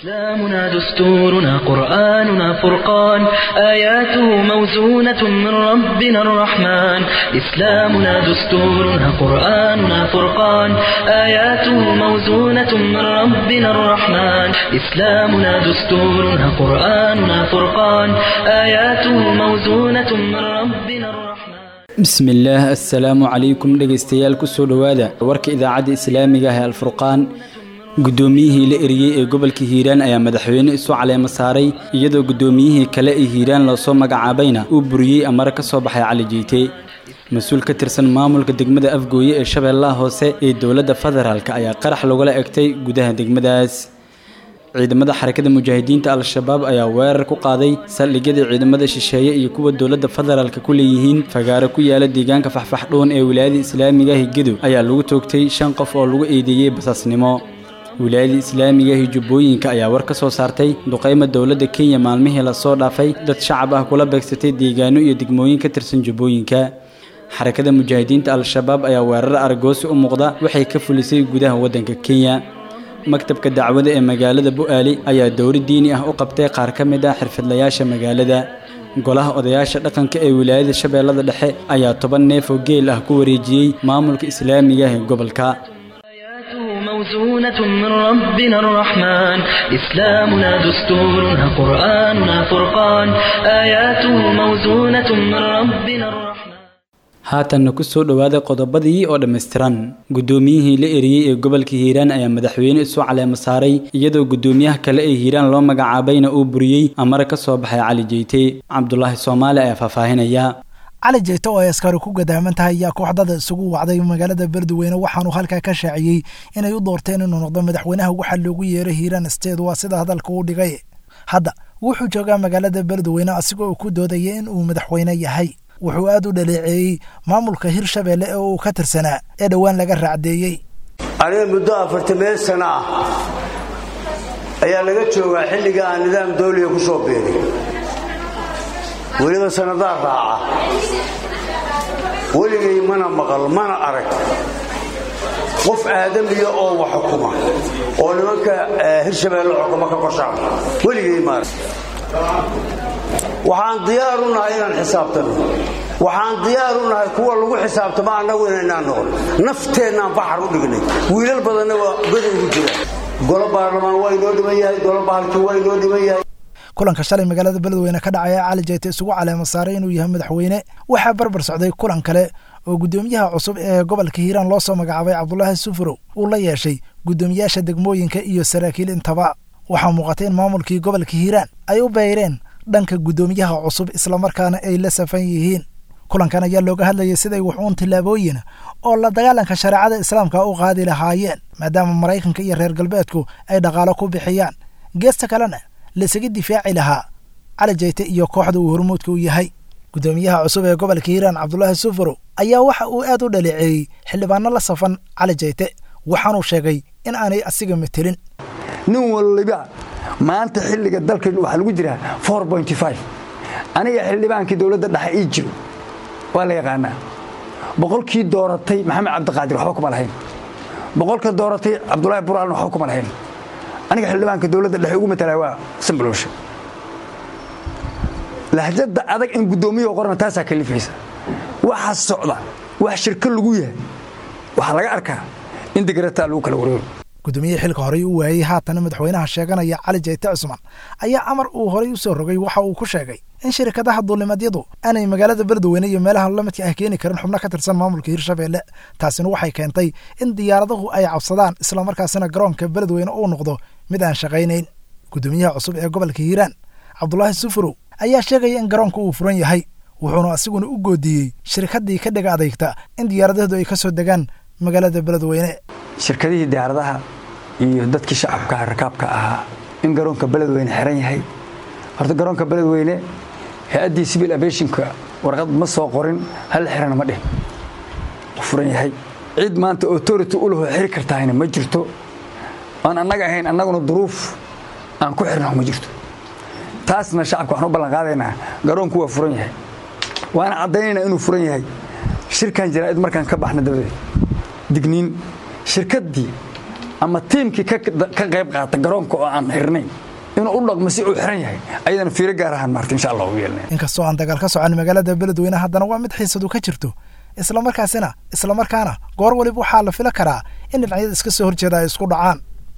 إسلامنا دستورنا قرآننا فرقان آياته موزونة من ربنا الرحمن إسلامنا دستورنا قرآننا فرقان آياته موزونة من ربنا الرحمن إسلامنا دستورنا قرآننا فرقان آياته موزونة من ربنا الرحمن bismillaah assalaamu calaykum dhegaystayaal kusoo dhowaada warka idaacadda islaamiga ah ee alfurqaan guddoomiyihii la eriyey ee gobolka hiiraan ayaa madaxweyne isu caleemo saaray iyadoo guddoomiyihii kale ee hiiraan loosoo magacaabayna uu buriyey amare ka soo baxay cali jiite mas-uul ka tirsan maamulka degmada afgooye ee shabeellaha hoose ee dowladda federaalk ayaa qarax lagula egtay gudaha degmadaas ciidamada xarakada mujaahidiinta al-shabaab ayaa weerar ku qaaday saldhigyada ciidamada shisheeye iyo kuwa dowladda federaalka ku leeyihiin fagaaro ku yaala deegaanka faxfaxdhoon ee wilaayada islaamiga higedo ayaa lagu toogtay shan qof oo lagu eedeeyey basaasnimo wilaayada islaamiga hijubbooyinka ayaa war ka soo saartay duqayma dowladda kenya maalmihii lasoo dhaafay dad shacab ah kula beegsatay deegaano iyo degmooyin ka tirsan jubbooyinka xarakada mujaahidiinta al-shabaab ayaa weerar argoosi u muuqda waxay ka fulisay gudaha waddanka kenya maktabka dacwada ee magaalada bu'aali ayaa dowri diini ah u qabtay qaar ka mid ah xirfadlayaasha magaalada golaha odayaasha dhaqanka ee wilaayada shabeellada dhexe ayaa toban neef oo geel ah ku wareejiyey maamulka islaamiga ee gobolka آياته موزونة من ربنا الرحمن إسلامنا دستورنا قرآننا فرقان آياته موزونة من ربنا الرحمن haatanna ku soo dhowaada qodobadii oo dhammaystiran guddoomiyihii la eriyey ee gobolka hiiraan ayaa madaxweyne isu caleemo saaray iyadoo guddoomiyaha kale ee hiiraan loo magacaabayna uu buriyey amare ka soo baxay cali jeyte cabdulaahi soomaali ayaa faahfaahinaya cali jeyte oo ay askari ku gadaaman tahay ayaa kooxdada isugu wacday magaalada beledweyne waxaanuu halkaa ka shaaciyey inay u doorteen inuu noqdo madaxweynaha waxaa loogu yeeray hiiraan state waa sida hadalka uu dhigay hadda wuxuu joogaa magaalada beledweyne asigoo uu ku doodaya in uu madaxweyne yahay wuxuu aad u dhaleeceeyey maamulka hirshabeelle ee uu ka tirsanaa ee dhowaan laga raacdeeyey aniga muddo afartameen sano ah ayaa laga joogaa xilliga aan nidaam dawliga ku soo beeray weliba sannadaa raaca weligay mana maqal mana arag qof aadamiya oo wax xukuma oo nimanka hirshabeelle xukuma ka korshaan weligay maarag waxaan diyaar u nahay inaan xisaabtano waxaan diyaar u nahay kuwa lagu xisaabtamo annagu inaynaan noqon nafteennaan baxar u dhignay wiilal badanna waa goda ugu jiraan golo baarlamaan waa inoo dhiman yahay golo bahalkii waa inoo dhiman yahay kulanka shalay magaalada beledweyne ka dhacaya cali jeyte isugu caleemo saaray inuu yahay madaxweyne waxaa barbar socday kulan kale oo guddoomiyaha cusub ee gobolka hiiraan loo soo magacaabay cabdulaahi sufurow uu la yeeshay guddoomiyaasha degmooyinka iyo saraakiil intaba waxaa muuqatay in maamulkii gobolka hiiraan ay u beyreen dhanka guddoomiyaha cusub islamarkaana ay la safan yihiin kulankan ayaa looga hadlayay siday wuxuun tillaabooyin oo la dagaalanka shareecada islaamka u qaadi lahaayeen maadaama maraykanka iyo reer galbeedku ay dhaqaalo ku bixiyaan geesta kalena laisaga difaaci lahaa cali jeyte iyo kooxda uu hormuudka u yahay guddoomiyaha cusub ee gobolka hiiraan cabdulaahi sufurow ayaa waxa uu aad u dhaleeceeyey xildhibaano la safan cali jeyte waxaanuu sheegay in aanay asiga matelin nin waliba maanta xilliga dalkan waxaa lagu jiraa aniga xildhibaankii dowladda dhexe ii jiro waa la yaqaanaa boqolkii dooratay maxamed cabdiqaadir waxba kuma lahayn boqolka dooratay cabdulaahi buraalna waxba kuma lahayn aniga xildhibaanka dowladda dhexe ugu matalaa waa sambalowshe lahjadda adag in guddoomiyaha qorna taasaa kalifaysa waxa socda wax shirko lagu yahay waxaa laga arkaa in digarataa lagu kala wareego guddoomiyaha xilka horey u waayey haatana madaxweynaha sheeganaya cali jeyte cusman ayaa amar uu horay u soo rogay waxa uu ku sheegay in shirkadaha duulimadyadu aanay magaalada beledweyne iyo meelaha lamidka ah keeni karin xubno ka tirsan maamulka hirshabeelle taasina waxay keentay in diyaaradahu ay cabsadaan islamarkaasina garoonka beledweyne uu noqdo mid aan shaqaynayn guddoomiyaha cusub ee gobolka hiiraan cabdulaahi sufurow ayaa sheegaya in garoonka uu furan yahay wuxuuna asiguna u goodiyey shirkaddii ka dhiga adeegta in diyaaradahdu ay ka soo degaan magaalada beledweyne shirkadihii diyaaradaha iyo dadkii shacabka rakaabka ahaa in garoonka beledweyne xiran yahay horta garoonka beledweyne hay-addii civil aviationka warqad ma soo qorin hal xirana ma dhihin furan yahay cid maanta authority u lahoo xiri kartaahayna ma jirto aan annaga ahayn annaguna duruuf aan ku xirnaho ma jirto taasna shacabka waxaan u ballanqaadaynaa garoonku waa furan yahay waana caddaynaynaa inuu furan yahay shirkan jaraa'id markaan ka baxna dabadeed digniin shirkaddii ama tiimkii ka qayb qaata garoonka oo aan xirnayn inuu u dhaqmo si uu xiran yahay ayadana fiiro gaar ahaan maarta insha allah ugu yeelnaya inkastoo aan dagaal ka socon magaalada beledweyne haddana waa mid xiisadu ka jirto islamarkaasina islamarkaana goor waliba waxaa la fila karaa in dhinacyada iska soo horjeeda ay isku dhacaan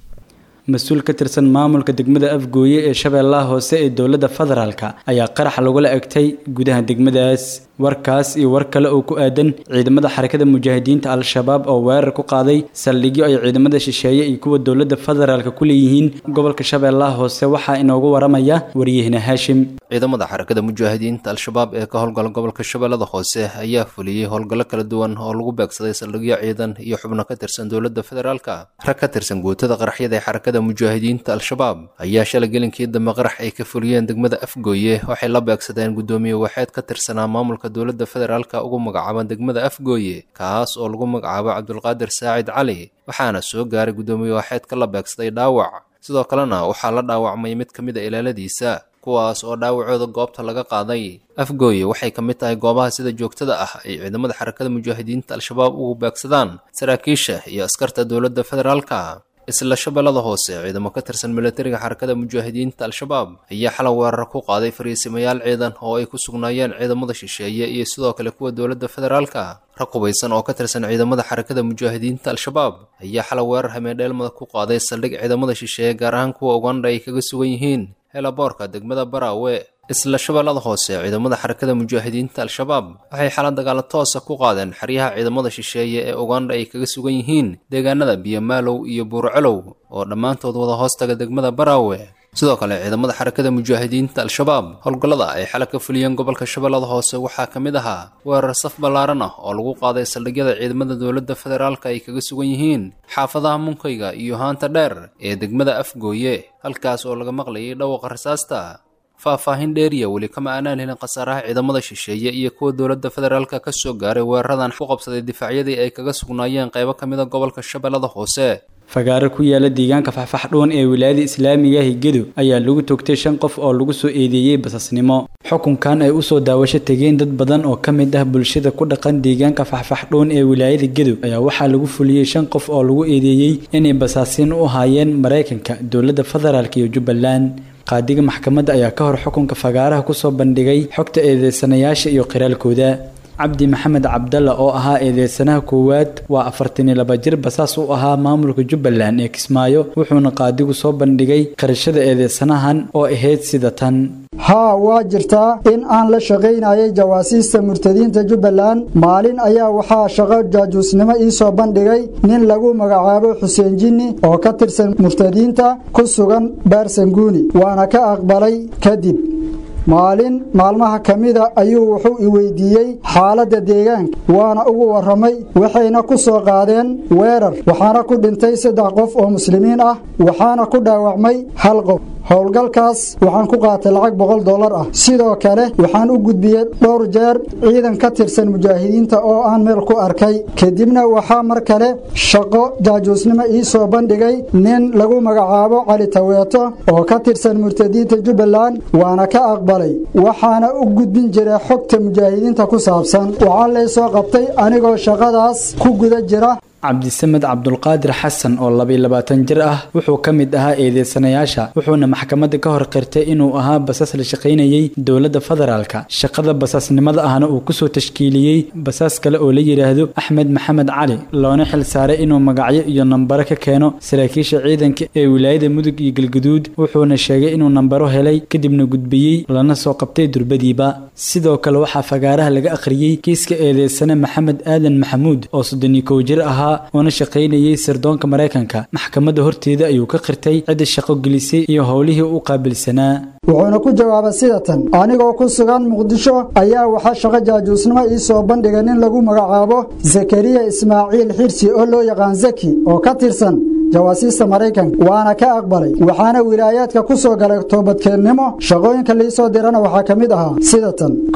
mas-uul ka tirsan maamulka degmada afgooye ee shabeellaha hoose ee dowladda federaalka ayaa qarax lagula egtay gudaha degmadaas warkaas iyo war kale oo ku aadan ciidamada xarakada mujaahidiinta al-shabaab oo weerar ku qaaday saldhigyo ay ciidamada shisheeye iyo kuwa dowladda federaalka ku leeyihiin gobolka shabeellaha hoose waxaa inoogu waramaya waryahina haashim ciidamada xarakada mujaahidiinta al-shabaab ee ka howlgala gobolka shabeellada hoose ayaa fuliyey howlgallo kala duwan oo lagu beegsaday saldhigyo ciidan iyo xubno ka tirsan dowladda federaalka rag ka tirsan guutada qaraxyada ee xarakada mujaahidiinta al-shabaab ayaa shalay gelinkii dambe qarax ay ka fuliyeen degmada afgooye waxay la beegsadeen guddoomiye waxeed ka tirsanaa maamulka dowladda federaalka ugu magacaaban degmada afgooye kaas oo lagu magacaabo cabdulqaadir saacid cali waxaana soo gaaray guddoomiye waxeedka la beegsaday dhaawac sidoo kalena waxaa la dhaawacmay mid ka mid a ilaaladiisa kuwaas oo dhaawacooda goobta laga qaaday afgooye waxay ka mid tahay goobaha sida joogtada ah ay ciidamada xarakada mujaahidiinta al-shabaab ugu beegsadaan saraakiisha iyo askarta dowladda federaalka isla shabeellada hoose ciidamo ka tirsan milatariga xarakada mujaahidiinta al-shabaab ayaa xalay weerar ku qaaday fariisimayaal ciidan oo ay ku sugnaayeen ciidamada shisheeye iyo sidoo kale kuwa dowladda federaalka rag hubaysan oo ka tirsan ciidamada xarakada mujaahidiinta al-shabaab ayaa xalay weerar hameendheelmada ku qaaday saldhig ciidamada shisheeye gaar ahaan kuwa ugandha ay kaga sugan yihiin helaboorka degmada baraawe isla shabeellada hoose ciidamada xarakada mujaahidiinta al-shabaab waxay xala dagaalo toosa ku qaadeen xeryaha ciidamada shisheeye ee ugandha ay kaga sugan yihiin deegaanada biyomaalow iyo buurcalow oo dhammaantood wada hoostaga degmada baraawe sidoo kale ciidamada xarakada mujaahidiinta al-shabaab howlgallada ay xala ka fuliyeen gobolka shabeellada hoose waxaa ka mid ahaa weerar saf ballaaran ah oo lagu qaaday saldhigyada ciidamada dowladda federaalka ay kaga sugan yihiin xaafadaha munkayga iyo haanta dheer ee degmada afgooye halkaas oo laga maqlayay dhawaqa rasaasta faahfaahin dheeriya weli kama aanaan helin khasaaraha ciidamada shisheeye iyo kuwa dowladda federaalka ka soo gaaray weeraradan ku qabsaday difaacyadii ay kaga sugnaayeen qaybo ka mid a gobolka shabeellada hoose fagaaro ku yaala deegaanka faxfaxdhuun ee wilaayada islaamiga higedo ayaa lagu toogtay shan qof oo lagu soo eedeeyey basasnimo xukunkan ay usoo daawasho tegeen dad badan oo ka mid ah bulshada ku dhaqan deegaanka faxfaxdhuun ee wilaayada gedo ayaa waxaa lagu fuliyey shan qof oo lagu eedeeyey inay basaasiin u ahaayeen maraykanka dowladda federaalk iyo jubbaland qaadiga maxkamadda ayaa ka hor xukunka fagaaraha kusoo bandhigay xogta eedeysanayaasha iyo qiraalkooda cabdi maxamed cabdalla oo ahaa eedeysanaha koowaad waa afartan iyo laba jir basaas u ahaa maamulka jubbaland ee kismaayo wuxuuna qaadigu soo bandhigay qarashada eedeysanahan oo ahayd sida tan haa waa jirtaa in aan la shaqaynayay jawaasiista murtadiinta jubbaland maalin ayaa waxaa shaqo jaajuusnimo ii soo bandhigay nin lagu magacaabo xuseen jinni oo ka tirsan murtadiinta ku sugan baarsanguuni waana ka aqbalay kadib maalin maalmaha ka mida ayuu wuxuu i weydiiyey xaaladda deegaanka waana ugu warramay waxayna ku soo qaadeen weerar waxaana ku dhintay saddex qof oo muslimiin ah waxaana ku dhaawacmay hal qof howlgalkaas waxaan ku qaatay lacag boqol dollar ah sidoo kale waxaan u gudbiyey dhowr jeer ciidan ka tirsan mujaahidiinta oo aan meel ku arkay kadibna waxaa mar kale shaqo jaajuusnimo ii soo bandhigay nin lagu magacaabo cali taweeto oo ka tirsan murtadiinta jubbaland waana ka aqbalay waxaana u gudbin jiray xogta mujaahidiinta ku saabsan waxaa lay soo qabtay anigoo shaqadaas ku guda jira cabdisamed cabdulqaadir xasan oo labiyo labaatan jir ah wuxuu ka mid ahaa eedeysanayaasha wuxuuna maxkamadda ka hor qirtay inuu ahaa basaas la shaqaynayey dowladda federaalka shaqada basaasnimada ahna uu kusoo tashkiiliyey basaas kale oo la yidhaahdo axmed maxamed cali loona xil saaray inuu magacyo iyo nambaro ka keeno saraakiisha ciidanka ee wilaayada mudug iyo galguduud wuxuuna sheegay inuu nambaro helay kadibna gudbiyey lana soo qabtay durbadiiba sidoo kale waxaa fagaaraha laga akhriyey kiiska eedeysane maxamed aadan maxamuud oo soddon iyo kow jir ahaa oona shaqaynayey sirdoonka maraykanka maxkamadda horteeda ayuu ka qirtay cidda shaqo gelisay iyo howlihii u qaabilsanaa wuxuuna ku jawaabay sida tan anigoo ku sugan muqdisho ayaa waxaa shaqo jaajuusnimo ii soo bandhigay nin lagu magacaabo zakariya ismaaciil xirsi oo loo yaqaan zaki oo ka tirsan jawaasiista maraykanka waana ka aqbalay waxaana wilaayaadka ku soo galay toobadkeennimo shaqooyinka liisoo dirana waxaa ka mid ahaa sida tan kow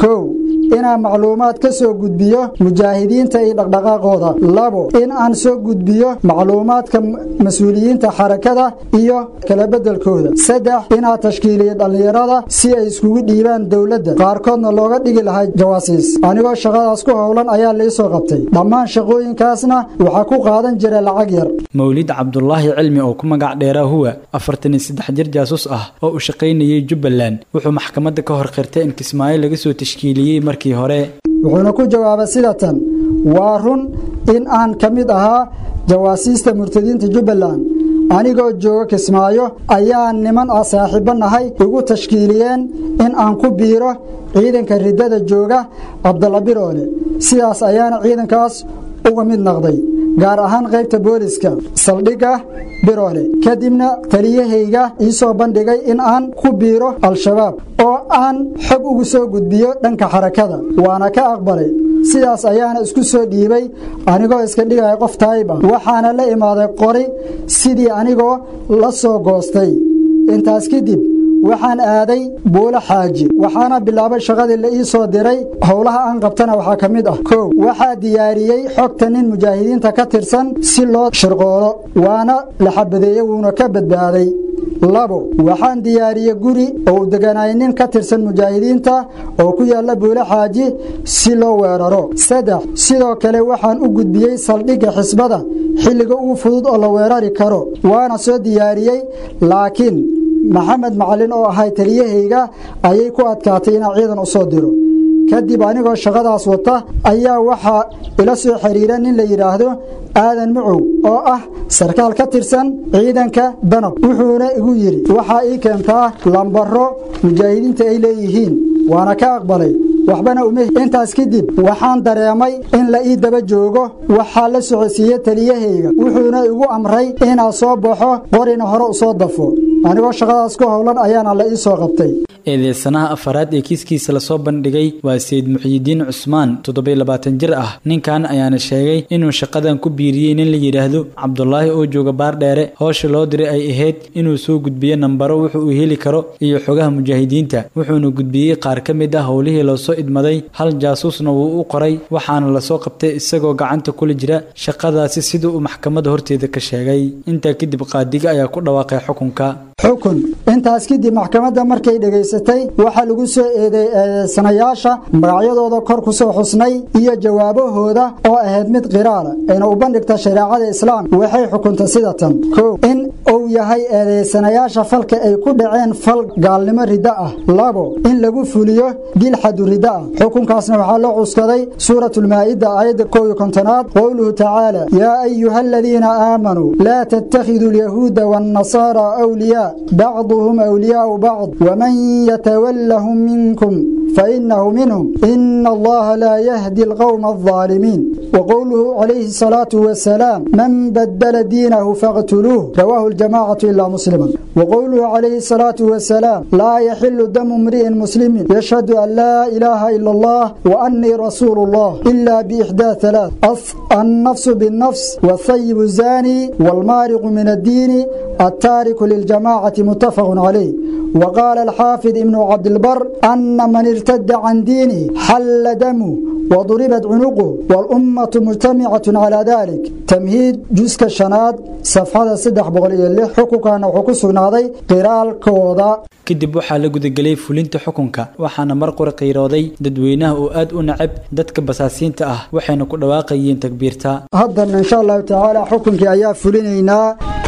inaan macluumaad ka soo gudbiyo mujaahidiinta iyo dhaqdhaqaaqooda labo in aan soo gudbiyo macluumaadka mas-uuliyiinta xarakada iyo kala beddelkooda saddex inaa tashkiiliyo dhallinyarada si ay iskugu dhiibaan dowladda qaarkoodna looga dhigi lahaa jawaasiis anigoo shaqadaas ku howlan ayaa liisoo qabtay dhammaan shaqooyinkaasna waxaa ku qaadan jira lacag yar mawlid cabdulaahi cilmi oo ku magac dheeraa huwa afartan iyo saddex jir jaasuus ah oo u shaqaynayay jubbaland wuxuu maxkamadda ka hor qirtay in kismaayo laga soo tashkiiliyey markii hore wuxuuna ku jawaabay sida tan waa run in aan ka mid ahaa jawaasiista murtadiinta jubbaland anigoo jooga kismaayo ayaa niman ah saaxiibbo nahay igu tashkiiliyeen in aan ku biiro ciidanka riddada jooga cabdalla biroole sidaas ayaana ciidankaas uga mid noqday gaar ahaan qaybta booliska saldhigga biroole kadibna taliyahayga ii soo bandhigay in aan ku biiro al-shabaab oo aan xog ugu soo gudbiyo dhanka xarakada waana ka aqbalay sidaas ayaana isku soo dhiibay anigoo iska dhigaya qof taayib ah waxaana la imaaday qori sidii anigoo la soo goostay intaas kadib waxaan aaday buulo xaaji waxaana bilaabay shaqadii la ii soo diray howlaha aan qabtana waxaa ka mid ah kow waxaa diyaariyey xogta nin mujaahidiinta ka tirsan si loo shirqoolo waana la xabadeeye wuuna ka badbaaday labo waxaan diyaariyey guri oo uu deganaayay nin ka tirsan mujaahidiinta oo ku yaalla buulo xaaji si loo weeraro saddex sidoo kale waxaan u gudbiyey saldhigga xisbada xilliga ugu fudud oo la weerari karo waana soo diyaariyey laakiin maxamed macalin oo ahay taliyahayga ayay ku adkaatay inaan ciidan u soo diro kadib anigoo shaqadaas wata ayaa waxaa ila soo xiriira nin la yidhaahdo aadan mucow oo ah sarkaal ka tirsan ciidanka danab wuxuuna igu yidhi waxaa ii keentaa lambaro mujaahidiinta ay leeyihiin waana ka aqbalay waxbana uma intaas kadib waxaan dareemay in la ii daba joogo waxaa la socodsiiyey taliyahayga wuxuuna igu amray inaan soo baxo qorina hore u soo dafo anigoo shaqadaas ku howlan ayaana la ii soo qabtay eedeysanaha afaraad ee kiiskiisa lasoo bandhigay waa sayid muxiyidiin cusmaan toddobiy labaatan jir ah ninkan ayaana sheegay inuu shaqadan ku biiriyey nin la yidhaahdo cabdulaahi oo jooga baardheere howsha loo diray ay ahayd inuu soo gudbiyo nambaro wuxu uu heli karo iyo xogaha mujaahidiinta wuxuuna gudbiyey qaar ka mid ah howlihii loosoo idmaday hal jaasuusna wuu u qoray waxaana lasoo qabtay isagoo gacanta kula jira shaqadaasi sida uu maxkamadda horteeda ka sheegay intaa kadib qaadiga ayaa ku dhawaaqay xukunka xukun intaas kadib maxkamadda markay dhegaysatay waxaa lagu soo eedeysanayaasha magacyadooda kor ku soo xusnay iyo jawaabahooda oo ahayd mid qiraala ayna u bandhigta shareecada islaamka waxay xukuntay sida tan kow in uu yahay eedeysanayaasha falka ay ku dhaceen fal gaalnimo riddo ah labo in lagu fuliyo dil xadu riddo ah xukunkaasna waxaa loo cuskaday suuratulmaa'ida aayadda kow iyo kontonaad qowluhu tacaala yaa ayuha aladiina aamanuu laa tattakhiduu alyahuuda waannasaara awliyaa بعضهم أولياء بعض ومن يتولهم منكم فإنه منهم إن الله لا يهدي القوم الظالمين وقوله عليه الصلاة والسلام من بدل دينه فاقتلوه رواه الجماعة إلا مسلما وقوله عليه الصلاة والسلام لا يحل دم امرئ مسلم يشهد أن لا إله إلا الله وأني رسول الله إلا بإحدى ثلاث النفس بالنفس والثيب الزاني والمارق من الدين التارك للجماعة متفق عليه وقال الحافظ ابن عبد البر أن من ارتد عن دينه حل دمه وضربت عنقه والأمة مجتمعة على ذلك تمهيد جزء الشناد صفحة صدح بغلية اللي حقوقنا وحقوق سنادي قرال كوضا kadib waxaa la gudagelay fulinta xukunka waxaana mar qura qiirooday dadweynaha oo aad u nacab dadka basaasiinta ah waxayna ku dhawaaqayeen takbiirta haddana insha allahu tacaala xukunkii ayaa fulinaynaa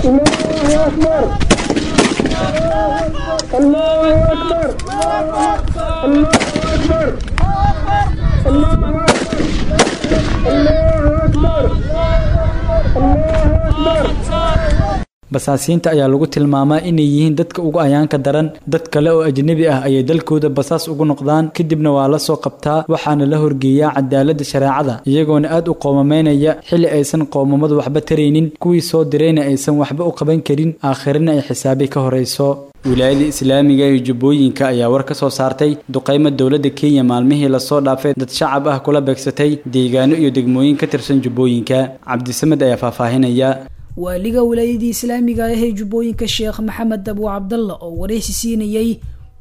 basaasiinta ayaa lagu tilmaamaa inay yihiin dadka ugu ayaanka daran dad kale oo ajnebi ah ayay dalkooda basaas ugu noqdaan kadibna waa la soo qabtaa waxaana la horgeeyaa cadaaladda shareecada iyagoona aad u qoomamaynaya xilli aysan qoomamadu waxba taraynin kuwii soo dirayna aysan waxba u qaban karin aakhirina ay xisaabi ka horayso wilaayada islaamiga ee jubbooyinka ayaa war ka soo saartay duqaymo dowladda kenya maalmihii lasoo dhaafay dad shacab ah kula beegsatay deegaano iyo degmooyin ka tirsan jubbooyinka cabdisamed ayaa faahfaahinaya waaliga wilaayadii islaamiga ah ee jubbooyinka sheekh maxamed abu cabdalla oo wareysi siinayey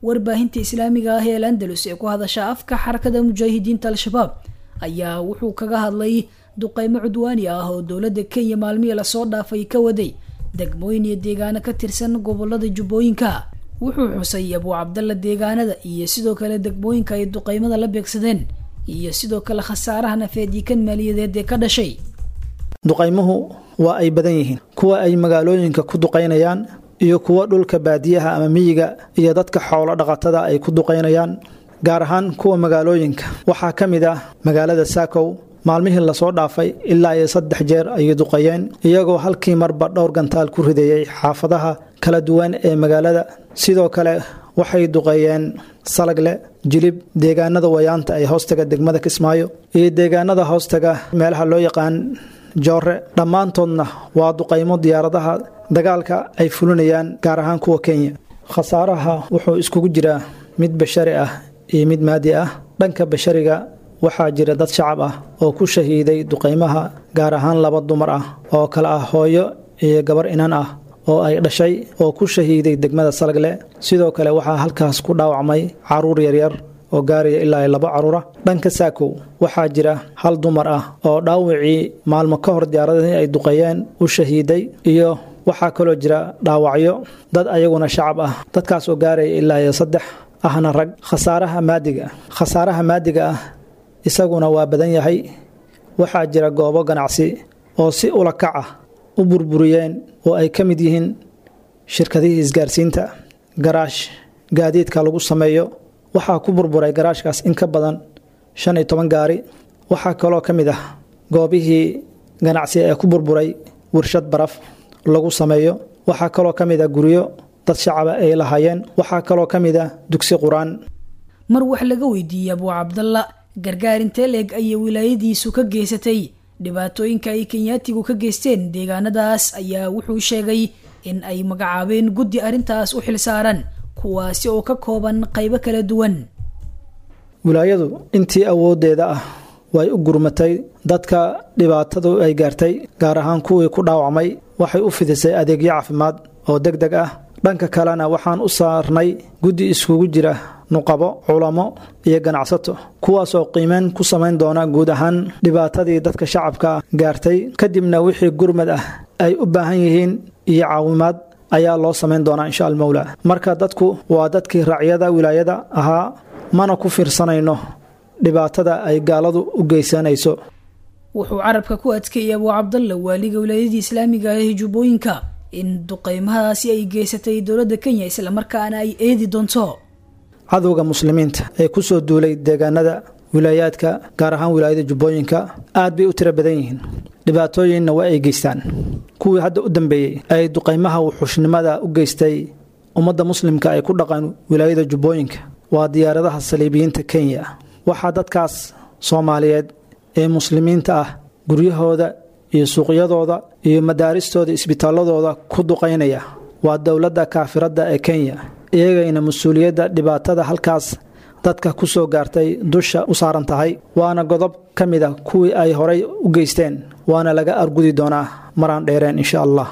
warbaahinta islaamiga ah ee al andalus ee ku hadasha afka xarakada mujaahidiinta al-shabaab ayaa wuxuu kaga hadlay duqeymo cudwaani ah oo dowladda kenya maalmihii lasoo dhaafay ka waday degmooyin iyo deegaano ka tirsan gobolada jubbooyinka wuxuu xusay abuu cabdalla deegaanada iyo sidoo kale degmooyinka ay duqeymada la beegsadeen iyo sidoo kale khasaaraha nafeed iyo kan maaliyadeed ee ka dhashay duqaymuhu waa ay badan yihiin kuwa ay magaalooyinka ku duqaynayaan iyo kuwa dhulka baadiyaha ama miyiga iyo dadka xoolo dhaqatada ay ku duqaynayaan gaar ahaan kuwa magaalooyinka waxaa ka mid ah magaalada saakow maalmihii lasoo dhaafay ilaa iyo saddex jeer ayay duqayeen iyagoo halkii marba dhowr gantaal ku ridayay xaafadaha kala duwan ee magaalada sidoo kale waxay duqeeyeen salagle jilib deegaanada wayaanta ee hoostaga degmada kismaayo iyo deegaanada hoostaga meelaha loo yaqaan joore dhammaantoodna waa duqaymo diyaaradaha dagaalka ay fulinayaan gaar ahaan kuwa kenya khasaaraha wuxuu iskugu jiraa mid bashari ah iyo mid maadi ah dhanka bashariga waxaa jira dad shacab ah oo ku shahiiday duqaymaha gaar ahaan laba dumar ah oo kale ah hooyo iyo gabar inan ah oo ay dhashay oo ku shahiiday degmada salagle sidoo kale waxaa halkaas ku dhaawacmay caruur yaryar oo gaaraya ilaa laba caruura dhanka saakow waxaa jira hal dumar ah oo dhaawacii maalmo ka hor diyaaradihii ay duqeeyeen u shahiiday iyo waxaa kaloo jira dhaawacyo dad ayaguna shacab ah dadkaas oo gaaraya ilaa iyo saddex ahna rag khasaaraha maadiga khasaaraha maadiga ah isaguna waa badan yahay waxaa jira goobo ganacsi oo si ulakac ah u burburiyeen oo ay ka mid yihiin shirkadihii isgaarsiinta garaash gaadiidka lagu sameeyo waxaa ku burburay garaashkaas in ka badan shan iyo toban gaari waxaa kaloo ka mid ah goobihii ganacsi ee ku burburay warshad baraf lagu sameeyo waxaa kaloo ka mid ah guryo dad shacaba ay lahaayeen waxaa kaloo ka mid ah dugsi qur-aan mar wax laga weydiiyey abuu cabdalla gargaar intee leeg ayay wilaayadiisu ka geysatay dhibaatooyinka ay kenyaatigu ka geysteen deegaanadaas ayaa wuxuu sheegay in ay magacaabeen guddi arrintaas u xilsaaran kuwaasi oo ka kooban qaybo kala duwan wilaayadu intii awooddeeda ah way u gurmatay dadka dhibaatadu ay gaartay gaar ahaan kuwii ku dhaawacmay waxay u fidisay adeegyo caafimaad oo deg deg ah dhanka kalena waxaan u saarnay guddi iskugu jira nuqabo culamo iyo ganacsato kuwaas oo qiimeyn ku samayn doona guud ahaan dhibaatadii dadka shacabka gaartay kadibna wixii gurmad ah ay u baahan yihiin iyo caawimaad ayaa loo samayn doonaa insha almowla marka dadku waa dadkii raacyada wilaayada ahaa mana ku fiirsanayno dhibaatada ay gaaladu u geysanayso wuxuu carabka ku adkeeyay abuu cabdalla waaliga wilaayadii islaamiga ah ee jubbooyinka in duqeymahaasi ay geysatay dowladda kenya islamarkaana ay eedi doonto cadowga muslimiinta ee ku soo duulay deegaanada wilaayaadka gaar ahaan wilaayada jubbooyinka aad bay u tiro badan yihiin dhibaatooyinna waa ay geystaan kuwii hadda u dambeeyey ay duqaymaha wuxuushnimada u geystay ummadda muslimka ay ku dhaqan wilaayada jubbooyinka waa diyaaradaha saliibiyiinta kenya waxaa dadkaas soomaaliyeed ee muslimiinta ah guryahooda iyo suuqyadooda iyo madaaristooda isbitaaladooda ku duqaynaya waa dowladda kaafiradda ee kenya iyagayna mas-uuliyadda dhibaatada halkaas dadka ku soo gaartay dusha u saaran tahay waana godob ka mid a kuwii ay horay u geysteen waana laga argudi doonaa maraan dheereen insha allah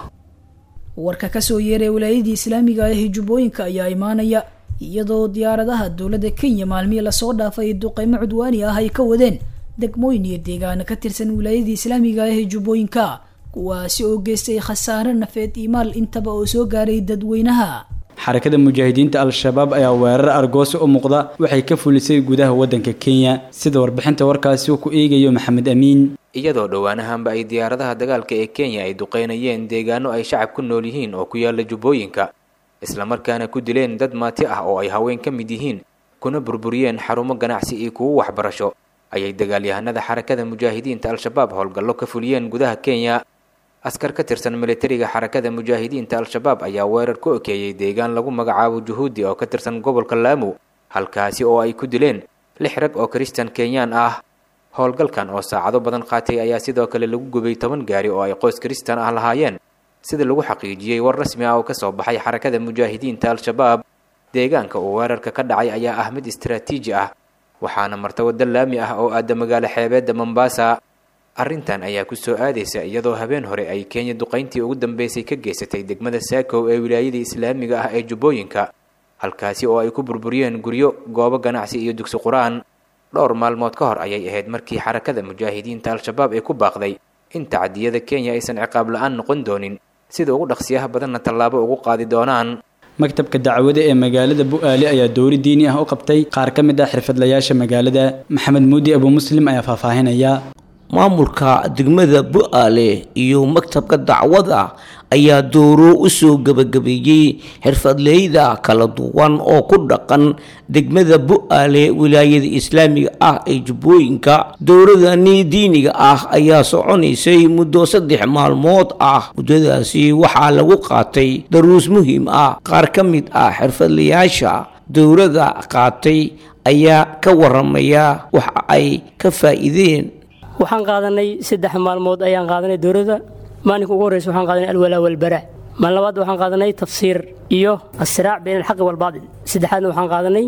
warka kasoo yeeray wilaayadii islaamiga ah ee jubbooyinka ayaa imaanaya iyadoo diyaaradaha dowladda kenya maalmihii lasoo dhaafay duqeymo cudwaani ah ay ka wadeen degmooyin iyo deegaano ka tirsan wilaayadii islaamiga ah ee jubbooyinka kuwaasi oo geystay khasaare nafeed iyo maal intaba oo soo gaaray dadweynaha xarakada mujaahidiinta al-shabaab ayaa weerar argoosi u muuqda waxay ka fulisay gudaha waddanka kenya sida warbixinta warkaasi uu ku eegayo maxamed amiin iyadoo dhowaanahanba ay diyaaradaha dagaalka ee kenya ay duqeynayeen deegaano ay shacab ku nool yihiin oo ku yaala jubbooyinka islamarkaana ku dileen dad maati ah oo ay haween ka mid yihiin kuna burburiyeen xarumo ganacsi iyo kuwo waxbarasho ayay dagaalyahanada xarakada mujaahidiinta al-shabaab howlgallo ka fuliyeen gudaha kenya askar ka tirsan militariga xarakada mujaahidiinta al-shabaab ayaa weerar ku okeeyey deegaan lagu magacaabo juhuudi oo ka tirsan gobolka laamu halkaasi oo ay ku dileen lix rag oo kristan kenyaan ah howlgalkan oo saacado badan qaatay ayaa sidoo kale lagu gubay toban gaari oo ay qoys kristan ah lahaayeen sida lagu xaqiijiyey war rasmi ah oo kasoo baxay xarakada mujaahidiinta al-shabaab deegaanka uu weerarka ka dhacay ayaa ah mid istaraatiiji ah waxaana marta waddo laami ah oo aada magaalo xeebeedda mombasa arrintan ayaa ku soo aadaysa iyadoo habeen hore ay kenya duqayntii ugu dambeysay ka geysatay degmada saakow ee wilaayadii islaamiga ah ee jubbooyinka halkaasi oo ay ku burburiyeen guryo goobo ganacsi iyo dugsi qur-aan dhowr maalmood ka hor ayay ahayd markii xarakada mujaahidiinta al-shabaab ay ku baaqday in tacadiyada kenya aysan ciqaab la-aan noqon doonin sida ugu dhaqsiyaha badanna tallaabo ugu qaadi doonaan maktabka dacwada ee magaalada bu-aale ayaa dowri diini ah u qabtay qaar ka mid ah xirfadlayaasha magaalada maxamed muudi abu muslim ayaa faahfaahinaya maamulka degmada bu-aale iyo maktabka dacwada ayaa dooro u soo gebagabeeyey xirfadleyda kala duwan oo ku dhaqan degmada bu-aale wilaayada islaamiga ah ee jubbooyinka dowradani diiniga ah ayaa soconaysay muddo saddex maalmood ah muddadaasi waxaa lagu qaatay daruus muhiim ah qaar ka mid ah xirfadlayaasha dowrada qaatay ayaa ka waramaya waxa ay ka faa'iideen waxaan qaadanay saddex maalmood ayaan qaadanay dowladda maalinka ugu horreysa waxaan qaadanay alwalaa walbaraa maalin labaad waxaan qaadanay tafsiir iyo asiraac bayna alxaqi walbaadil saddexaadna waxaan qaadanay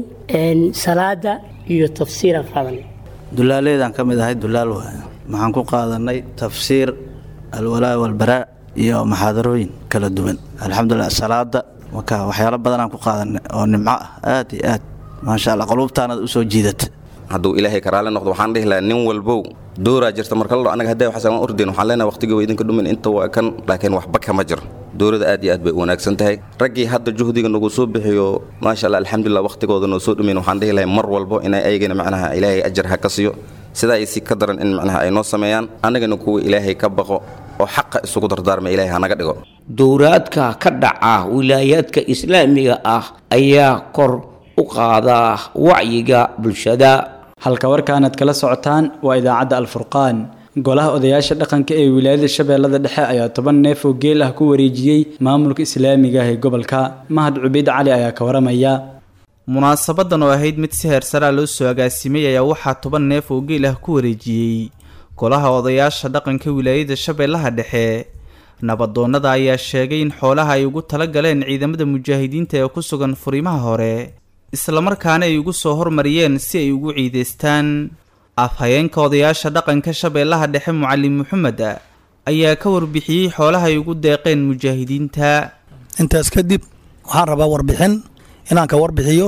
salaada iyo tafsiiraan qaadanay dulaaleedaan ka mid ahay dulaal waay waxaan ku qaadanay tafsiir alwalaa walbaraa iyo maxaadarooyin kala duwan alxamdulilah salaada marka waxyaalo badanaan ku qaadanay oo nimco ah aad iyo aad maasha allah quluubtaanad u soo jiidata hadduu ilaahay karaale noqdo waxaan dhihi lahaa nin walbow dooraa jirta marka la anaga hadday waxaas aan ordayn waxaan leenahay waqtigii waa idinka dhumin inta waa kan laakiin waxba kama jiro dowladda aad iyo aad bay u wanaagsan tahay raggii hadda juhdiga nagu soo bixiyo maasha allah alxamdulilah waqtigooda noo soo dhumin waxaan dhihi lahay mar walbo inay ayagana macnaha ilaahay ajar ha ka siiyo sidaa ay si ka daran in macnaha ay noo sameeyaan annagana kuwa ilaahay ka baqo oo xaqa isugu dardaarma ilaahay hanaga dhigo dowraadka ka dhaca wilaayaadka islaamiga ah ayaa kor u qaada wacyiga bulshada halka warkaanaad kala socotaan waa idaacadda alfurqaan golaha odayaasha dhaqanka ee wilaayada shabeellada dhexe ayaa toban neef oo geel ah ku wareejiyey maamulka islaamiga ah ee gobolka mahad cubeyd cali ayaa ka waramaya munaasabadan oo ahayd mid si heersaraa loo soo agaasimay ayaa waxaa toban neef oo geel ah ku wareejiyey golaha odayaasha dhaqanka wilaayada shabeellaha dhexe nabadoonnada ayaa sheegay in xoolaha ay ugu tala galeen ciidamada mujaahidiinta ee ku sugan furimaha hore islamarkaana ay ugu soo hormariyeen si ay ugu ciidaystaan afhayeenka odayaasha dhaqanka shabeellaha dhexe mucalin maxamed ayaa ka warbixiyey xoolaha ay ugu deeqeen mujaahidiinta intaas kadib waxaan rabaa warbixin inaan ka warbixiyo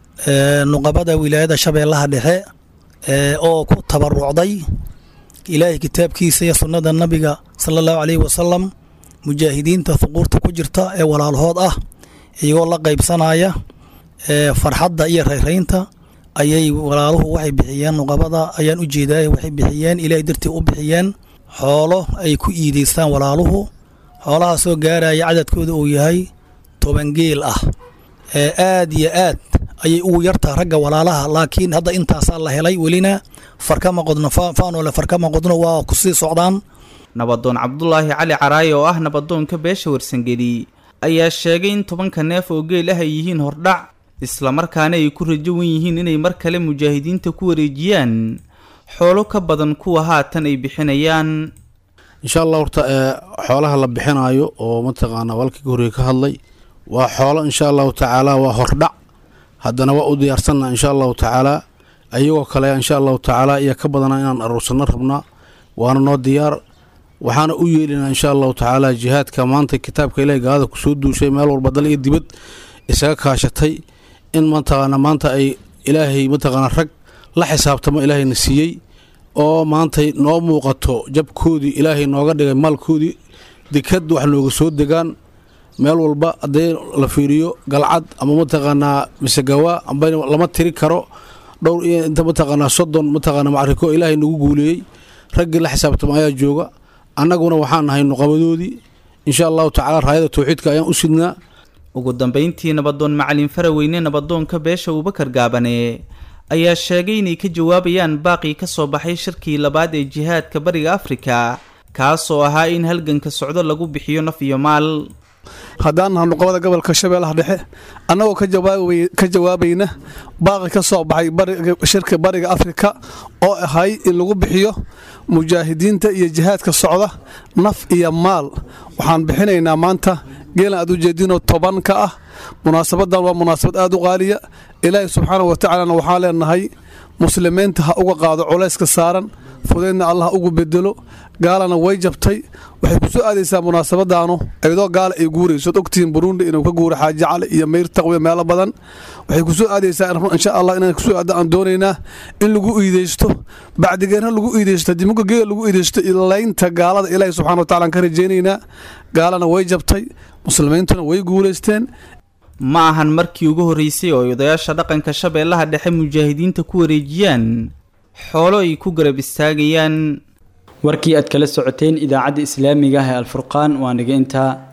nuqabada wilaayada shabeellaha dhexe oo ku tabarucday ilaahay kitaabkiisa iyo sunnada nabiga sala allahu caleyhi wasalam mujaahidiinta huquurta ku jirta ee walaalahood ah iyagoo la qaybsanaya farxadda iyo rayraynta ayay walaaluhu waxay bixiyeen nuqabada ayaan u jeedaa waxay bixiyeen ilaahay dartii u bixiyeen xoolo ay ku iidaystaan walaaluhu xoolahaasoo gaaraya cadadkooda uu yahay toban geel ah aad iyo aad ayay ugu yartaa ragga walaalaha laakiin hadda intaasaa la helay welina farkama qodno faanole farkama qodno waa kusii socdaan nabadoon cabdulaahi cali caraaye oo ah nabadoonka beesha warsangeli ayaa sheegay in tobanka neef oo geel ah ay yihiin hordhac islamarkaana ay ku rajo wan yihiin inay mar kale mujaahidiinta ku wareejiyaan xoolo ka badan kuwa haatan ay bixinayaan insha allah horta xoolaha la bixinaayo oo mataqaanaa walkii horey ka hadlay waa xoolo insha allahu tacaala waa hordhac haddana waa u diyaarsanna insha allahu tacaala ayagoo kale insha allahu tacaala iyo ka badana inaan aruursanno rabnaa waana noo diyaar waxaana u yeelinaa insha allahu tacaala jihaadka maanta kitaabka ilahay gaalada kusoo duushay meel walba dal iyo dibad isaga kaashatay in mataqaana maanta ay ilaahay mataqaana rag la xisaabtamo ilaahayna siiyey oo maantay noo muuqato jabkoodii ilaahay nooga dhigay maalkoodii dekad wax nooga soo degaan meel walba haddii la fiiriyo galcad ama mataqaanaa misegawaa amba lama tiri karo dhowr iyo inta mataqaanaa soddon mataqaanaa macriko ilaahay nagu guuleeyey raggii la xisaabtamo ayaa jooga annaguna waxaan nahay nuqabadoodii insha allahu tacaala raayada tawxiidka ayaan u sidnaa ugu dambayntii nabadoon macalin faraweyne nabadoonka beesha abubakar gaabane ayaa sheegay inay ka jawaabayaan baaqii ka soo baxay shirkii labaad ee jihaadka bariga afrika kaasoo ahaa in halganka socdo lagu bixiyo naf iyo maal haddaan naha nuqabada gobolka shabeellaha dhexe annagoo ka jawaabayna baaqi ka soo baxay shirka bariga afrika oo ahay in lagu bixiyo mujaahidiinta iyo jihaadka socda naf iyo maal waxaan bixinaynaa maanta geelan aad u jeedinoo toban ka ah munaasabadan waa munaasabad aad u qaaliya ilaahay subxaana wa tacaalana waxaan leenahay muslimiinta ha uga qaado culayska saaran fudeydna allah ha ugu bedelo gaalana way jabtay waxay ku soo aadaysaa munaasabadaanu iyadoo gaala ay guurayso od ogtihiin burundi inuu ka guuro xaaji cali iyo meyr taqwiya meelo badan waxay ku soo aadaysaa insha allah inaan kusoo aado aan doonaynaa in lagu iideysto bacdigeerna lagu iideysto dimuka geela lagu iideysto ilaynta gaalada ilaahi subxana wa tacala aan ka rajaynaynaa gaalana way jabtay muslimiintuna way guulaysteen ma ahan markii ugu horreysay oo ay odayaasha dhaqanka shabeellaha dhexe mujaahidiinta ku wareejiyaan xoolo ay ku garab istaagayaan warkii aad kala socoteen idaacadda islaamiga ah ee alfurqaan waa niga intaa